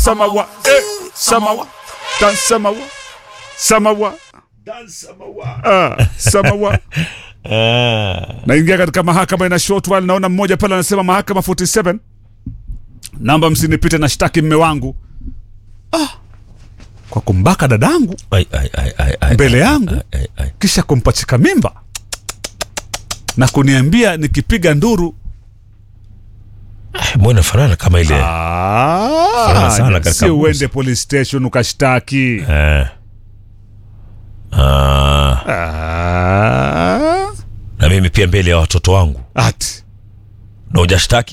samawa eh, samawa dan samawa samawa dan samawa ah, samawa Ah. naingia katika mahakama ina short while naona mmoja pale anasema mahakama 47 namba msinipite na shtaki mme wangu ah, kwa kumbaka dadangu Ai, ai, ai, ai, ai, mbele ai, yangu ai, ai, ai. kisha kumpachika mimba na kuniambia nikipiga nduru Mbona inafanana kama ile Furaha sana Ah, katika si busi. uende police station ukashtaki Eh. Ah. Ah, na mimi pia mbele ya watoto wangu ati na hujashtaki